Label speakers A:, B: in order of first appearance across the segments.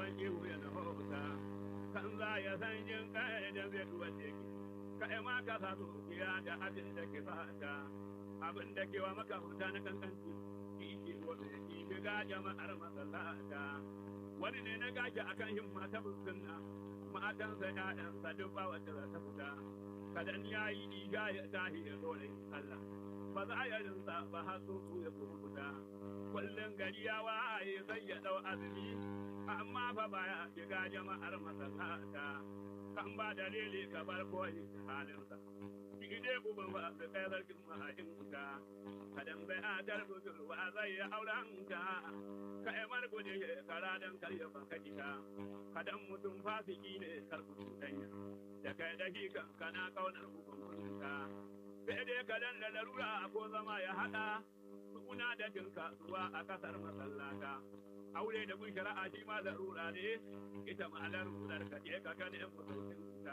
A: san ihu ya na hauta kan za ya san jin kai da zai duwa teki kai ma ka sa zuciya da abin da ke fata abin da ke wa maka huta na kankanci ki ke wani ki shiga jama'ar masallata wani ne na gashi akan himma ta fuskunna matansa ƴaƴansa duk ba wacce za ta fita kadan ya yi iga ya tahi ya dole Allah ba za ya rinsa ba har su ya fita kullum gari ya waye zai ya dau azumi amma fa baya shiga jama'ar masallata kan ba dalili ka bar koyi halinsa shi dai uban ba su kai sarkin mahajin ka kadan bai adar budurwa zai ya auren ka ka yi margude kara don karya baka jika kadan mutum fasiki ne karku danya da kai da shi kan kana kaunar hukumin ka sai dai kadan da larura ko zama ya haɗa suna da jin kasuwa a kasar masallata aure da kun shari'a shi ma larura ne ita ma larurar ka je ka gane mutum ta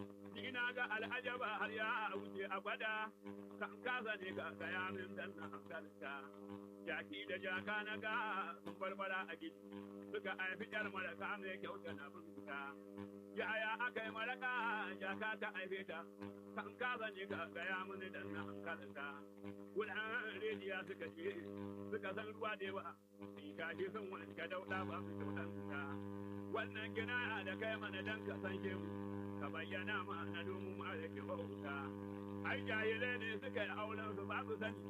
A: ni na ga al'ajaba har ya wuce a gwada kan kasa ne ga gaya min dan na hankalta jaki da jaka na ga sun barbara a gidi suka haifi yar maraka mai kyauta na binta yaya aka yi maraka jaka ta haife ta kan kasa ne ga gaya min dan na hankalta wulan rediya suka ce suka san ruwa da yawa in gashi sun wanke dauda ba su kyautanta wannan gina da kai mana dan ka san mu ka bayyana mana domin ma da ke bauta ai jahilai ne suka yi auren su ba su sani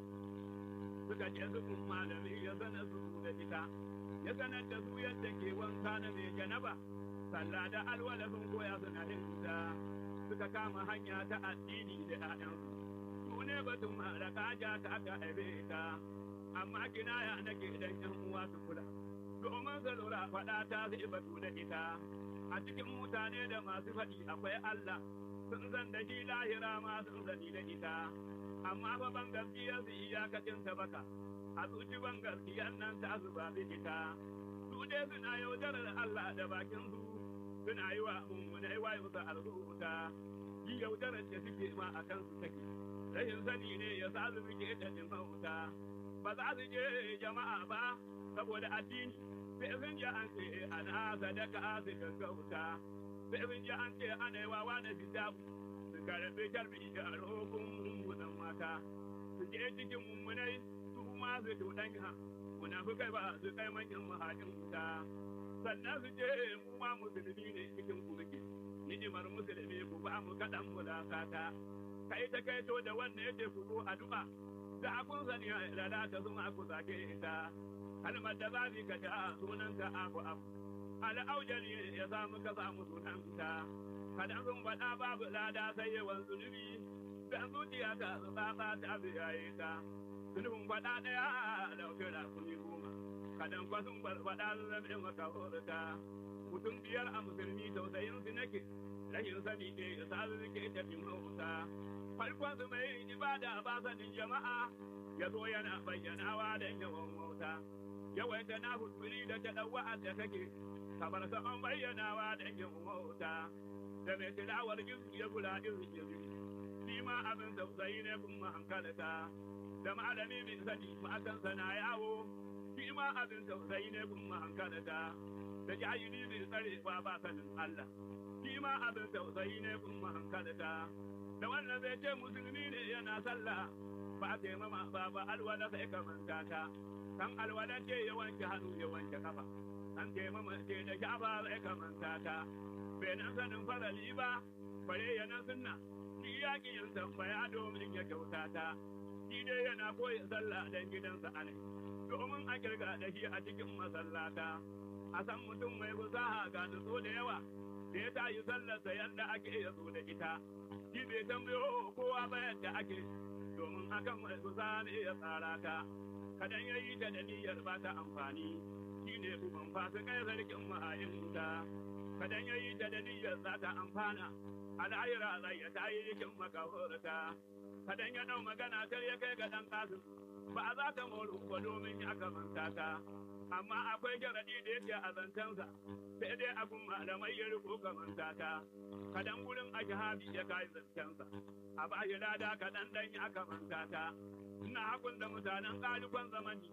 A: suka je su kun malami ya sanar su da ita ya sanar da su yadda ke wanka na mai janaba sallah da alwala sun koya suna yin ta suka kama hanya ta addini da ƴaƴansu su ne batun maraka ja ta aka haife ta amma kinaya nake dan yan uwa su kula domin su lura faɗa ta zai batu da ita a cikin mutane da masu faɗi akwai Allah sun san da shi lahira ma sun sani da ita amma fa ban gaskiya su iyakacin ta baka a zuci ban gaskiya nan ta zuba bi ita su dai suna yaudarar Allah da bakin su suna yi wa mummunai wa musu arzuta yi yaudarar da suke ma a kansu take rashin sani ne ya sa su suke da jin mauta ba za su je jama'a ba saboda addini sai sun ji an ce ana sadaka su gaggauta sai sun ji an ce ana yi wa wani fitabu su karɓi karɓi da roƙon mummunan mata su je cikin mummunai su ma su tuɗanya munafukai ba su kai manyan mahajin wuta sannan su je mu ma musulmi ne cikin kurki ni'imar musulmi ku ba mu kaɗan mulakata kai ta kai to da wannan yake ku zo addu'a da kun sani da ta zuma ku sake ita kalmar da za ka ta sunanka abu abu al'aujari ya samu ka samu sunanta kadan sun faɗa babu lada sai yawan zunubi dan zuciya ta tsatsa ta biyaye ta zunubin faɗa ɗaya dauke da kuni goma kadan kwa sun faɗa zabe maka horta mutum biyar a musulmi tausayin su nake rashin sani ne ya sa su ke tafin hauta farkon su mai ibada ba sanin jama'a ya zo yana bayyanawa da yawan wauta yawaita na hudbiri da ta ɗauwa da take kamar saman bayyanawa da yawan wauta da mai tilawar jinsu ya kula irin yanzu shi ma abin tausayi ne kun hankalta da malami mai sani matansa na yawo shi ma abin tausayi ne kun hankalta da jahili mai tsare ba ba sanin Allah shi ma abin tausayi ne kun hankalta da wannan zai ce musulmi ne yana sallah ba ta mama ba ba alwala sai ka manta ta kan alwala ce ya wanke hannu ya wanke kafa an ce mama ce da shafa sai ka manta ta bai nan sanin farali ba bare ya nan sunna shi ya ki yin tambaya domin ya kyauta ta shi dai yana koyi sallah dan gidansa alai domin a kirga da shi a cikin masallata a san mutum mai fasaha ga nutso da yawa da ya tayi sallarsa yadda ake ya zo da ita shi bai tambayo kowa ba yadda ake domin akan mai fasaha ne ya tsara ta kadan ya yi ta da niyyar ba ta amfani shi ne uban fasa kai sarkin ma'ayin wuta kadan ya yi ta da niyyar za ta amfana al'ayyara zai ya ta yi rikin makahorta kadan ya dau magana kar ya kai ga dan kasu ba za ta moru ba domin ya kamanta ta amma akwai sharaɗi da yake a zancensa sai dai abun malamai ya riko kamanta ta kadan gurin ashabi ya kai zancensa a ba shi lada kadan dan ya kamanta ta ina hakun da mutanen ƙalifan zamani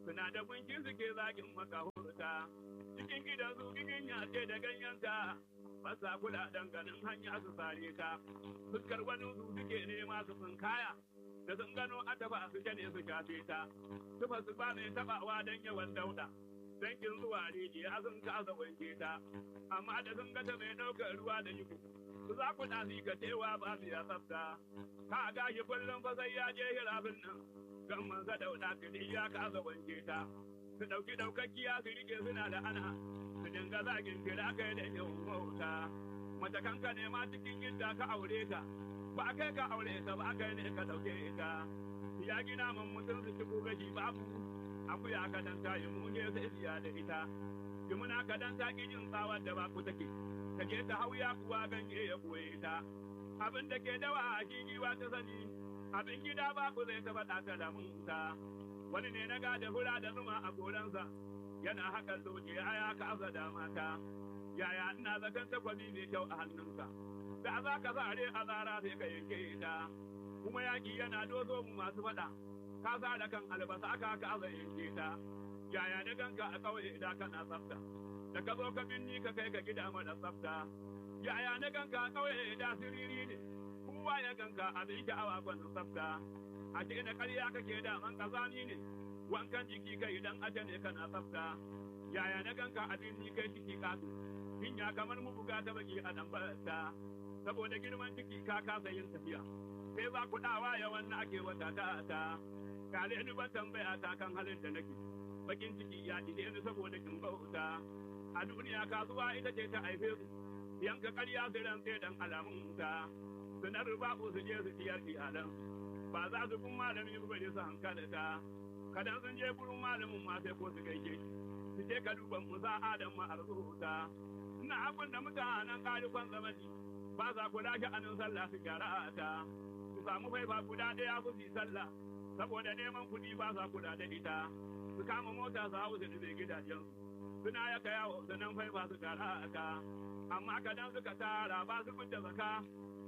A: suna da gunki suke zagin maka hurta cikin gidan su gigin yace da ganyenta basa kula ganin hanya su sare ta fuskar wani su suke nema su kaya da sun gano a taba su ne su shafe ta tufa su ba mai tabawa don yawan dauda don kin zuwa rijiya sun kasa wanke ta amma da sun gata mai ɗaukar ruwa da yiko su za ku ɗasi ka cewa ba su ya tsafta ka gashi kullum fa sai ya je hirafin nan gan mansa dauda kiri ya kasa wanke ta su ɗauki ɗaukakkiya su rike suna da ana su dinga zagin kira kai da yawan wauta mace kanka ne ma cikin gidda ka aure ta ba kai ka aure ta ba kai ne ka dauke ita ya gina man mutum su shigo gashi babu akuya ka dan ta yi muje sai siya da ita jimuna ka dan ta jin tsawar da ba ku take ka je ta hauya kuwa ganye ya koye ta abin da ke dawa a gigiwa ta sani abin gida ba ku zai taba ɗata da munta wani ne na gada hura da zuma a goransa yana hakan doke ya kasa da mata yaya ina zaton takwabi mai kyau a hannunka da za ka zare a zara sai ka yanke ta kuma yaƙi yana dozo mu masu faɗa ka sa da kan albasa ka ka aza yanke ta yaya na ganka a ƙauye idan kana tsafta da ka zo ka binni ka kai ka gida mara tsafta yaya na ganka a ƙauye idan siriri ne kowa ya ganka a zai sha'awa gwanin tsafta a ce na ƙarya kake da man ƙazani ne wankan jiki kai idan aje ne kana tsafta yaya na ganka a binni kai ciki kasu ya kamar mu buga ta baki a nan ta saboda girman ciki ka kasa yin tafiya sai za ku dawa ya wannan ake wata ta ta kale ni ban tambaya ta kan halin da nake bakin ciki ya ide ni saboda kin bauta a duniya kasuwa ita ce ta haife su yanka ƙarya su ran sai dan alamun ta sunar babu su je su ciyar iyalan ba za su kun malami ba ne su hankala ta kadan sun je gurin malamin ma sai ko su gaishe su je ka duban musa adam ma arzuta ina abin da mutanen ƙarifan zamani ba za ku lashe anin sallah su gyara ta su samu faifa guda ɗaya ku su sallah saboda neman kuɗi ba za kula da ita su kama mota su hau su nufe gidajen suna ya kaya wa nan faifa su gyara ta amma kadan suka tara ba su fita zaka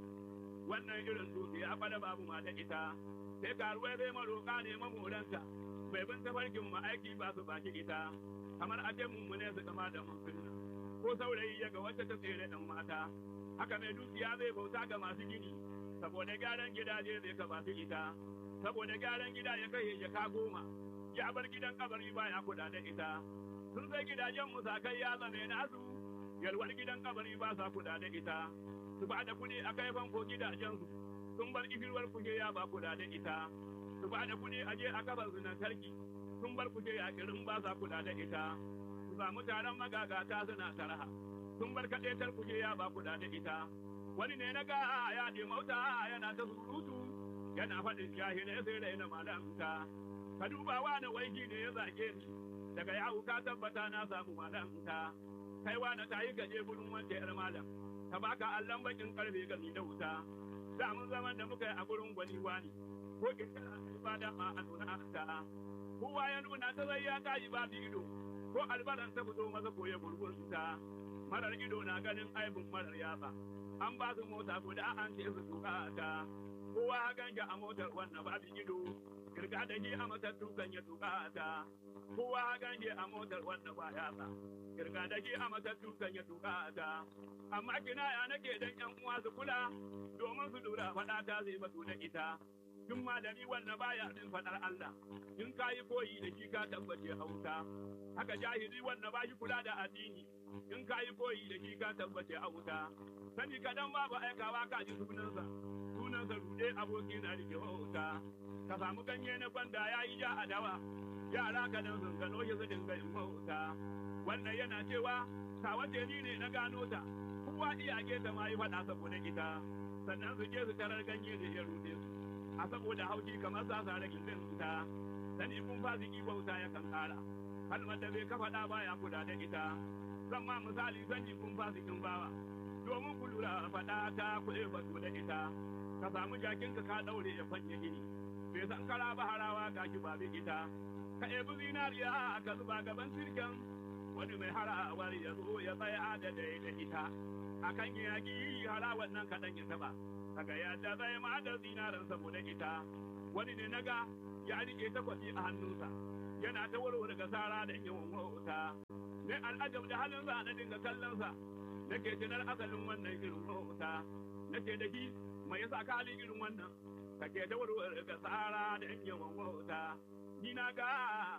A: wannan irin dukiya fada babu ma da ita sai karuwai zai maroƙa ne mamoranta bai bin tafarkin ma aiki ba su baki ita kamar a ce mummune su kama da musulmi ko saurayi ya ga wacce ta tsere ɗan mata haka mai dukiya zai bauta ga masu gini saboda gyaran gidaje zai ka su ita saboda gyaran gida ya kai jaka goma ya bar gidan kabari baya kuɗa da ita sun sai gidajen musakai ya zame nasu yalwar gidan kabari ba sa kuɗa da ita su ba da kuɗi a kai fanko gidajensu sun bar ifirwar kuke ya ba kuɗa da ita su ba da kuɗi a je a kafar tarki sun bar kuke ya kirin ba sa kuɗa da ita samu taron magagata suna taraha sun bar kaɗaitar kuke ya ba kula da ita wani ne na ga ya ɗi mauta yana ta surutu yana faɗin jahilai sai raina malamta ka duba wani waiki ne ya zage ni daga yahu ka tabbata na samu malamta kai wani ta yi gaje gurin wanda yar malam ta baka allon bakin karfe gami da wuta da mun zaman da muka yi a gurin gwani wani ko kirkira ba da ma a nuna ta kowa ya nuna ta zai ya tayi ba ido ko albaran ta fito masa koye gurgurta marar ido na ganin aibin marar yatsa an ba su mota guda an ce su tuka ta kowa ha ganja a motar wannan babu ido kirga da shi a matattu kan ya tuka ta kowa ha ganje a motar wannan ba yatsa kirga da shi a matattu kan ya tuka ta amma kina ya nake dan yan uwa su kula domin su lura faɗa ta zai batu da ita duk malami wannan baya bin faɗar Allah in ka yi koyi da shi ka tabbace hauta haka jahili wanda ba shi kula da addini in ka yi koyi da shi ka tabbace a wuta sani kadan babu aikawa ka ji sunansa sunansa rude aboki na rike wauta ka samu ganye na gwanda ya yi ja a dawa yara ka nan sun gano shi su dinga yin wauta wannan yana cewa ka wace ni ne na gano ta kowa iyake ta ma yi faɗa saboda ita sannan su je su tarar ganye da ya rude su a saboda haushi kamar sa sa ragin ta sani kun fasiki bauta yakan kara kalmar da bai kafa da baya kula da ita zan ma misali sani kun fasikin bawa domin ku lura faɗa ta kuɗe ba da ita ka samu jakin ka ka daure ya fanye gini bai san kara ba harawa ga ki ba ita ka ebi zinariya ka zuba gaban sirken wani mai harawar ya zo ya tsaya da dai da ita akan yaƙi harawar nan kaɗan ya taɓa kaga yadda zai ma da zinaran saboda ita wani ne naga ya rike takwabi a hannunsa yana ta warware ga sara da yawan wauta ne al'ajab da halinsa na dinga kallonsa nake tunar asalin wannan irin wauta nake da shi mai yasa ka halin irin wannan kake ta warware ga sara da yawan wauta ni na ga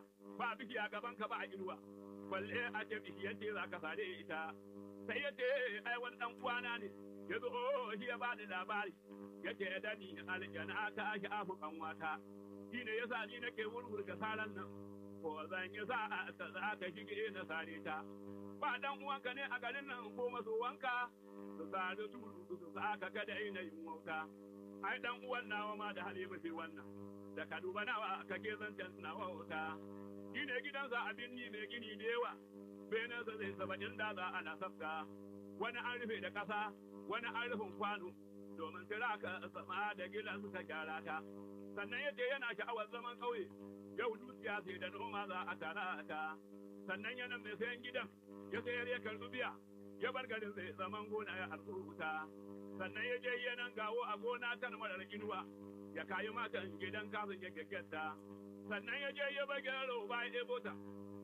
A: ba biki a gaban ka ba a inuwa balle a ce bishiyar ce za ka sare ita sai ya ce ai wani dan uwana ne ya zo shi ya bani labari ya ce da ni aljana ta shi afu kanwata shi ne yasa ni nake wurwurga saran nan ko zan yi sa ta za ka shige na sare ta ba dan uwanka ne a garin nan ko maso wanka su sa da turu su sa ka kada ina yin wauta ai dan uwan nawa ma da halima fi wannan da ka duba nawa kake zancen na wauta shi ne gidansa abin ni mai gini da yawa benansa zai saba'in da za ana sabta wani an rufe da ƙasa wani an rufin kwano domin tira ka sama da gilan suka gyara ta sannan yace yana sha'awar zaman ƙauye yau dukiya sai da noma za a tara ta sannan yana mai sayan gidan ya sayar ya karɓi biya ya bar garin zai zaman gona ya arzuta sannan ya je yanan gawo a gona kan marar inuwa ya kayi matan gidan kafin ya gaggata sannan ya je ya bar gero ba ya ɗebo ta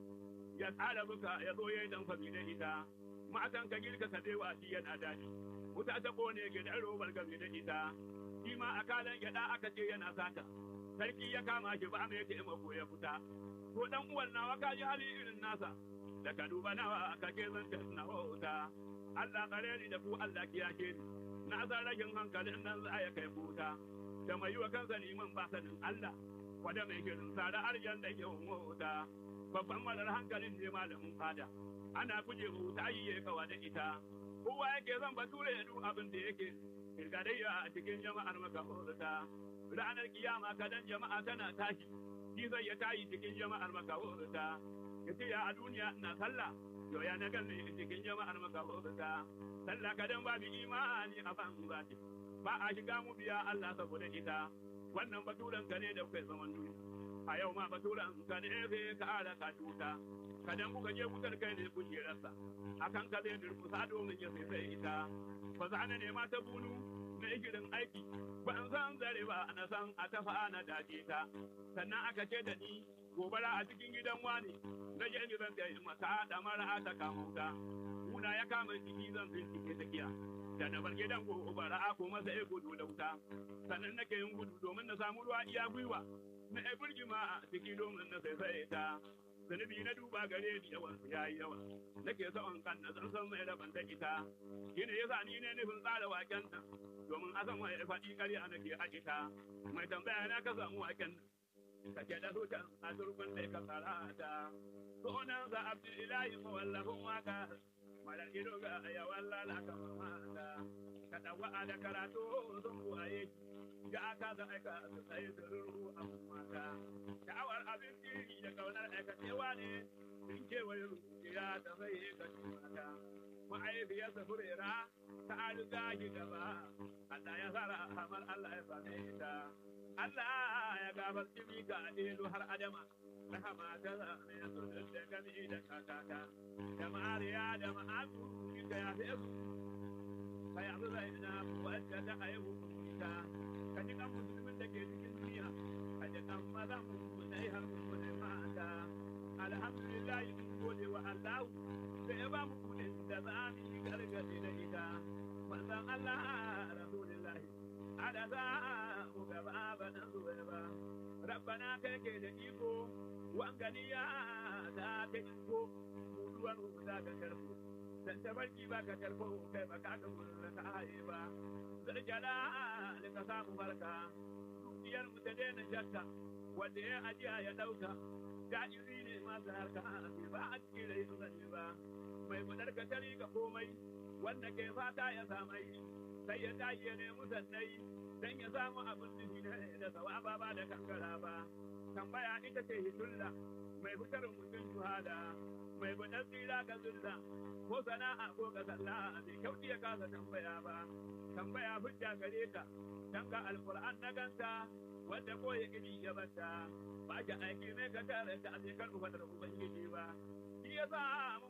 A: ya tsara buka ya zo ya yi dan fami da ita matan ka girka ka dewa shi yana daɗi wuta ta kone gidan robar game da ita shi ma a kalan gyaɗa aka ce yana sata sarki ya kama shi ba mai taimako ya fita ko dan uwan nawa ka ji hali irin nasa da ka duba nawa ka ke zanta na wuta Allah kare ni da ku Allah kiyashe ni na san rashin hankalin nan za ya kai kuta da mai yi wa kansa neman ba sanin Allah wanda mai kirin sa da arjan da ke wuta babban malar hankalin ne malamin fada ana guje wuta yi ya kawa da ita kowa yake zan bature ya duk abin da yake kirgadayya a cikin jama'ar makahorta ranar kiyama kadan jama'a tana tashi shi zai ya tayi cikin jama'ar makahorta ya ce ya a duniya na sallah yau ya na ganne cikin jama'ar makahorta sallah kadan babu imani a ban zati ba a shiga mu biya Allah saboda ita wannan baturen ka ne da kai zaman duniya a yau ma baturen ka ne sai ka ara ka tuta kadan kuka je wutar kai ne kujerarsa akan ka zai durkusa domin ya sai ita ba za na nema ta bunu na igirin aiki ba in san zare ba na san a tafa na dace ta sannan aka ce da ni gobara a cikin gidan wani na je ni zan tsaye masa da mara ta kama wuta kuna ya kama ciki zan bincike tsakiya da na bar gidan gobara ko masa ya gudu da wuta sannan nake yin gudu domin na samu ruwa iya gwiwa na ya burgima a ciki domin na sai ta zunubi na duba gare ni yawan su yayi yawa nake son kan na san san mai raban da ita shine yasa ni ne nufin tsara waken nan domin a san mai faɗi ƙarya nake a ita mai tambaya na ka samu waken nan kake da hutan a turban da ka tsara ta sunan sa abdullahi mawallafin waka malar ido ga yawan lalaka mata ka dawa da karatu sun buwaye ga aka da aika su tsaye da ruru a mata sha'awar abinci da kaunar aikacewa ne sun kewaye rukiya ta zai ga mata ma'aifiyarsa furera ta riga shi gaba Allah ya tsara hamar Allah ya same ta Allah ya gabar jimi ga ilu har adama rahama ta zame su da gami da kakata da mariya da ma'azu ita ya fi su ka yanzu zai na wadda ta haihu ta ka ji kan musulmin da ke cikin duniya ka ji kan maza mu da yi hannu da mata alhamdulillah mun gode wa Allah da ya ba mu kudin da za mu yi gargaɗi da ita manzon Allah rasulullah ada za mu gaba ba dan zuwa ba rabbana kai ke da iko wanganiya ta ta iko ruwan da ka karbo dan tabarki ba ka karbo kai ba ka ka mun ta haye ba zarjala da ka samu barka dukiyar mu ta daina shakka wanda ya ajiya ya dauka ja'iri ne masu harka ba a cikin rai ne ba mai gudar ka tari ga komai wanda ke fata ya samai sai ya tashi ya nemi sannai dan ya samu abin da shi da sawaba ba da kankara ba tambaya ita ce hitulla mai fitar mutum shuhada mai gudar tsira ga zulla ko sana'a ko ga sallah bai kyauti ya kasa tambaya ba tambaya hujja gare ta dan ga alquran na ganta wanda ko ya gidi ya bata ba ki aiki ne ka tare ta a kan ubatar ubangiji ba shi yasa mu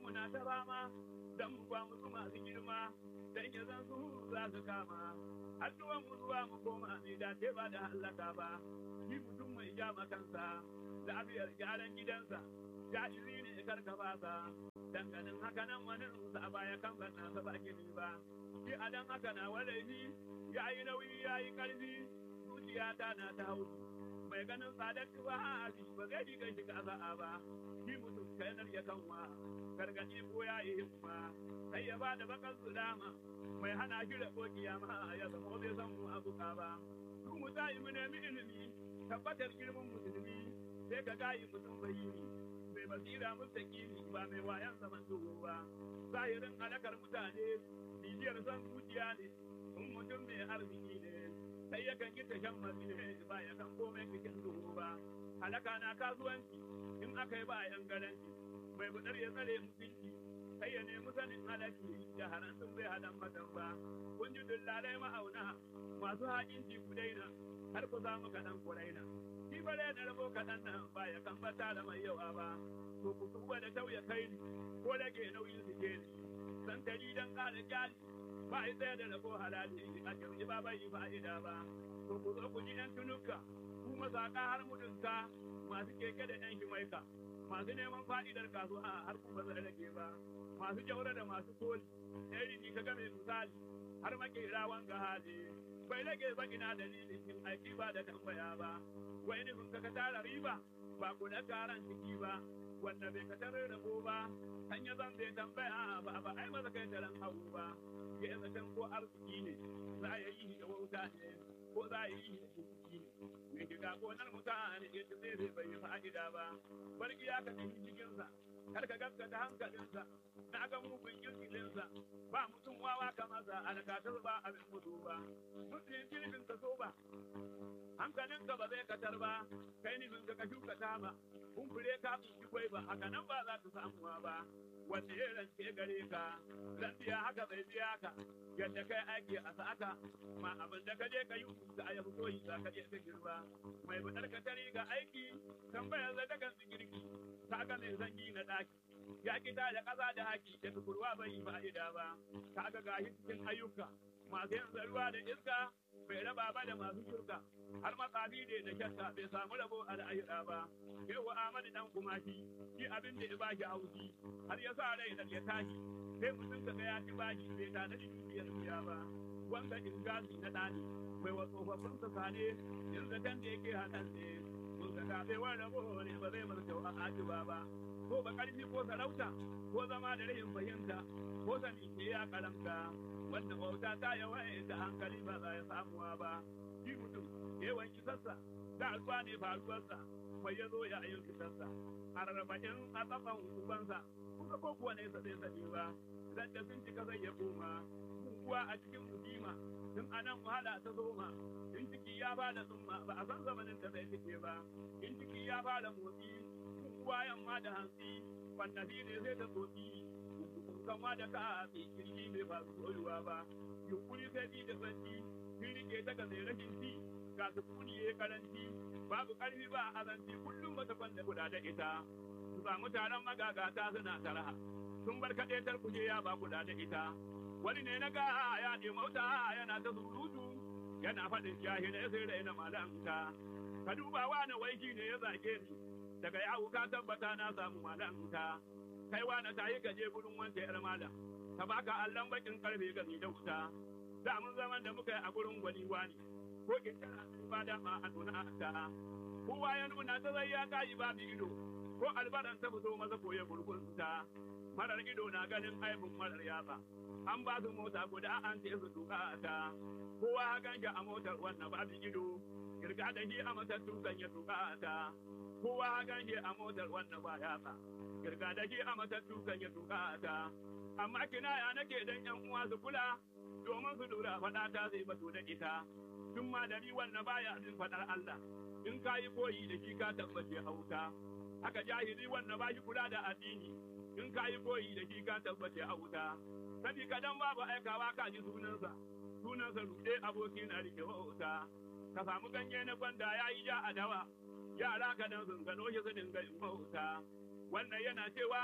A: mu na ta fama dan mu ba musu masu girma dan ya zan su za su kama addu'an mu zuwa mu koma mai dace ba da hallaka ba shi mutum mai ja kansa lafiyar gyaran gidansa jahiri ne karka ba sa danganin haka nan wani rusa a baya kan ban nasa ba gini ba shi a dan haka na walaihi ya yi nauyi ya yi karfi zuciya ta na ta hauki mai ganin tsadar tuba a ba zai ji kai shiga sa'a ba shi mutum kainar ya kanwa gargaɗi ko ya yi himma sai ya ba da bakan sulama mai hana shi da kokiya ma ya zama bai san mu abuka ba su mu tayi mu nemi ilimi tabbatar girman musulmi sai ka gayi mutum bayini mai basira mustaqimi ba mai wayan zaman duhu ba zahirin alakar mutane bibiyar san zuciya ne in mutum mai arziki ne sai yakan yi tashan mazine ba ya kan komai cikin duhu ba halaka na kasuwanci in aka yi ba yan garanci mai budar ya tsare mutunci sai ya nemi sanin halaki da harantun bai hadan matan ba kun ji dillalai ma'auna masu haƙinci ku daina har ku samu kaɗan ku raina shi bare na rabo kaɗan nan ba ya kan bata da mai yawa ba to ku tuba da tauya kai ni ko rage nauyin su ke ni san tari dan ƙara kyali ba a tsaye da rabo halali a jirgi ba bai yi fa'ida ba to ku zo ku ji yan tunuka ku masaka har mudunka masu keke da yan shimaika masu neman fa'idar kasuwa har ku ba zai rage ba masu jaura da masu koli ɗari ni ka game misali har makera wanga hali bai rage ba ina dalilin yin aiki ba da tambaya ba wai nufin ka tara riba ba ku da karan ciki ba wanda bai ka tarar da ba kan ya zan bai tambaya ba ba ai maza kai taran hagu ba ya yi zaton ko arziki ne za a yi da wauta ne ko za a yi da ciki ne mai shiga gonar mutane ya ce zai bai yi fa'ida ba barki ya ka tafi cikinsa kar ka gaskata hankalinsa na ga mugun kirkilinsa ba mutum wawa kamar sa alkatar ba abin mutu ba mutum kirkin ka so ba hankalinka ba zai katar ba kai nufin ka shuka tama kumbure ka tsinci kwai ba haka nan ba za ta samuwa ba wanda ya rance gare ka zan biya haka bai biya ka yadda kai aiki a sa'aka ma abin da ka je ka yi da a yabi soyi za ka je ka girba mai budar ka tari ga aiki tambayar da daga girki ka ga mai zangi na daki ya kita da ƙasa da haki da tukurwa bai yi fa'ida ba ka ga gashi cikin ayyuka masu yin ruwa da iska bai raba ba da masu shirka har matsafi ne da shakka bai samu rabo a al'ayyuka ba yau Ahmadu dan kumashi shi abin da ya bashi haushi har ya sa rai da ya tashi sai mutum ka ga ya ci bashi bai tana da dukiyar biya ba wanda ingazi na ɗani mai wa tsofaffin sa sane yin zaton da yake hakan ne mun ga gabe wani rabo ne ba zai masa kyau a ajiba ba ko ba ƙarfi ko sarauta ko zama da rahin fahimta ko sani ke ya karamta wanda bauta ta yawaye da hankali ba za ya samuwa ba shi mutum yawan kisarsa da alfa ne faruwarsa mai ya zo ya yin fitarsa a rarraba'in a tsafan ubansa kuka ko kuwa nesa zai sani ba zan da sun cika zai ya koma kuwa a cikin mujima tun anan wahala ta zoma in ciki ya bada tsumma ba a san zamanin da zai cike ba in ciki ya bada motsi kuwa yamma da hantsi wannabi ne zai ta tsotsi kama da ka a kirki bai ba su soyuwa ba yunkuri sai bi da santi sun rike ta ga mai rashin ci ga su kuniye karanci babu karfi ba azanci kullum ba ta kwanda guda da ita su samu taron magagata suna taraha sun bar kaɗe kuje ya ba guda da ita wani ne na ga ya ɗi mauta yana ta surutu yana faɗin jahilai sai raina malamta ka duba wani waiki ne ya zage ni daga yawu ka tabbata na samu malamta kai wani ta yi gaje gurin wanda yar malam ta baka allon bakin karfe gani da wuta da mun zaman da muka yi a gurin gwani wani ko kitara ba da ma a nuna ta kowa ya nuna ta zai ya kayi babu ido ko albaran ta fito masa koya gurgunta marar ido na ganin aibin marar yatsa an ba su mota guda an ce su tuka ta kowa ha ganja a motar wannan babu ido kirga da shi a matattu kan ya tuka ta kowa ha ganje a motar wannan ba yatsa kirga da shi a matattu kan ya tuka ta amma kinaya nake dan yan uwa su kula domin su lura faɗa ta zai batu da ita tun ma da ni wannan baya jin faɗar Allah in ka yi koyi da shi ka tabbace auta haka jahili wannan ba shi kula da addini in ka yi koyi da shi ka tabbace auta sabi kadan babu aikawa ka ji sunansa sunansa ruɗe aboki na rike wauta ka samu ganye na gwanda ya yi ja a dawa yara ka dan sun gano shi su dinga yin wauta wannan yana cewa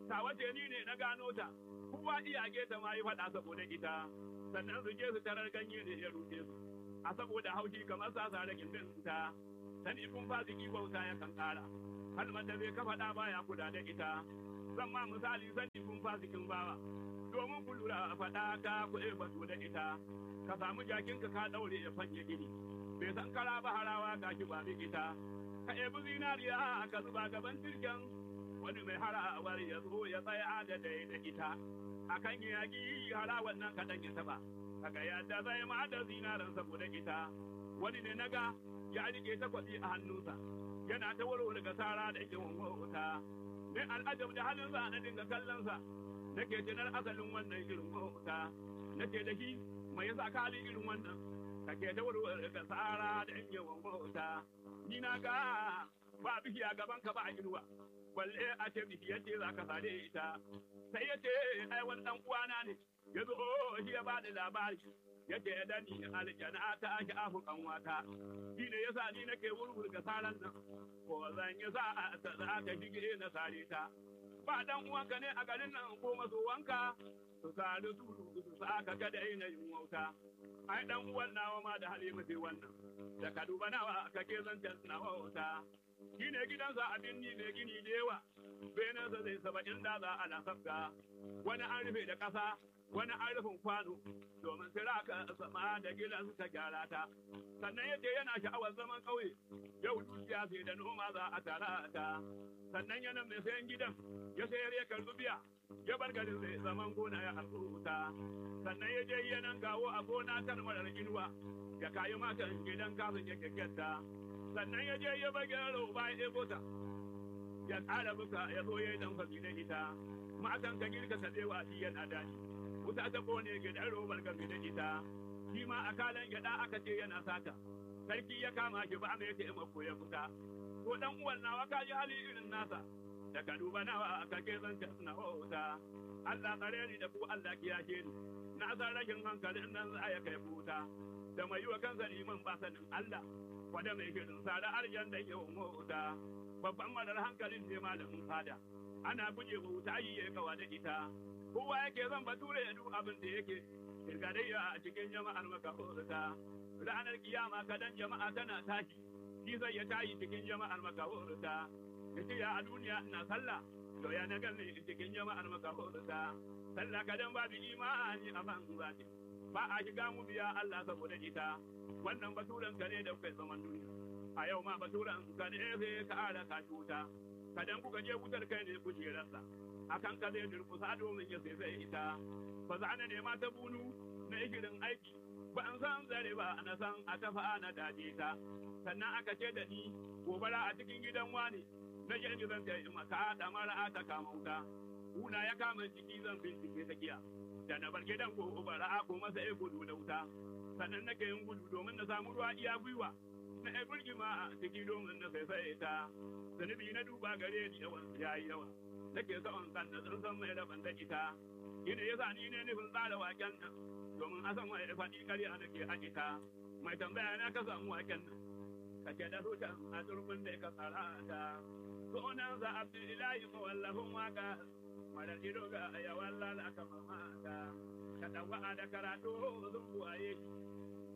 A: ta wace ni ne na gano ta kowa iyage ta ma yi faɗa saboda ita sannan su je su tarar ganye ne ya rufe su a saboda haushi kamar sasa da gindin ta sani kun fasiki bauta ya kan ƙara kalmar da zai kafa ɗa baya kuda da ita zan ma misali sani kun fasikin bawa domin ku lura faɗa ka kuɗe batu da ita ka samu jakinka ka ɗaure ya fanye gini bai san kara ba harawa ga shi ba ita ka ebi zinariya ka zuba gaban tirken wani mai harawar ya zo ya tsaya da dai da ita akan yaƙi harawar nan kaɗan ya taɓa kaga yadda zai ma da zinaran saboda ita wani ne naga ya rike takwabi a hannunsa yana ta warware ga sara da yake wuta ne al'ajab da halinsa na dinga kallonsa nake tunar asalin wannan irin wuta nake da shi mai yasa kali irin wannan kake ta warware ga sara da yake wuta ni na ga ba bishiya gaban ka ba a inuwa balle a ce bishiyar ce za ka sare ita sai ya ce ai wani dan uwana ne ya zo shi ya bada labari ya ce da ni aljana ta ake afu kanwata shi ne yasa ni nake wurwur ga saran nan ko zan yi sa ta za ta shige na sare ta ba dan uwanka ne a garin nan ko maso wanka su sadu su su sa ka ga da yin wauta ai dan uwan nawa ma da halima sai wannan da ka duba nawa kake zancen na wauta shi ne gidansa abin ni ne gini da yawa benansa zai saba'in da za a nasabga wani an rufe da ƙasa wani an rufin kwano domin siraka sama da gidan ta gyara ta sannan yace yana sha'awar zaman ƙauye yau dukiya sai da noma za a tara ta sannan yana mai sayan gidan ya sayar ya karɓi biya ya bar garin zai zaman gona ya ta sannan ya je yanan gawo a gona kan marar inuwa ya kayi matan gidan kafin ya kyakkyata sannan ya je ya bar gyaro ba ya ɗebo ta ya ƙara buka ya zo ya yi dan fasi da ita matan ka girka ka tsewa shi yana daɗi wuta ta kone gidan robar game da ita shi ma a kalan gyaɗa aka ce yana sata sarki ya kama shi ba mai taimako ya fita ko dan uwan nawa ka ji hali irin nasa da ka duba nawa aka ke zance suna wauta Allah tsare ni da ku Allah kiyashe ni na san rashin hankalin nan za ya kai futa da mai yi wa kansa liman ba sanin Allah wanda mai shirin sada arjan da yawan wauta babban marar hankalin ne malamin fada ana guje wa wuta yi ya kawa da ita kowa yake zan bature ya duk abin da yake kirgadayya a cikin jama'ar makahorta ranar kiyama kadan jama'a tana tashi shi zai ya tayi cikin jama'ar makahorta ya ce ya a duniya ina sallah to ya na gane cikin jama'ar makahorta sallah kadan babu imani a ban zati ba a shiga mu biya Allah saboda ita wannan baturen ka ne da kai zaman duniya a yau ma baturen ka ne sai ka ara ka cuta kadan kuka je wutar kai ne kujerarsa akan ka zai durkusa domin ya sai ita ba za na nema ta bunu na igirin aiki ba an san zare ba na san a tafa na daje ta sannan aka ce da ni gobara a cikin gidan wani na je ni zan ta yi maka da mara ta kama wuta kuna ya kama ciki zan bincike ta giya da na bar gidan ko gobara ko masa ya gudu da wuta sannan nake yin gudu domin na samu ruwa iya gwiwa na ai burgima a ciki domin na sai ta zunubi na duba gare ni yawan yayi yawa nake son kan da sun san mai rabon da ita ina ya sa ni ne nufin tsara waken nan domin a san wani faɗi ƙarya nake a ita mai tambaya na ka samu waken nan ka ce da rutan a turbin da ka tsara ta sunan sa abdullahi mawallafin waka marar ido ga yawan lalaka mamata ka ɗauka da karatu zun buwaye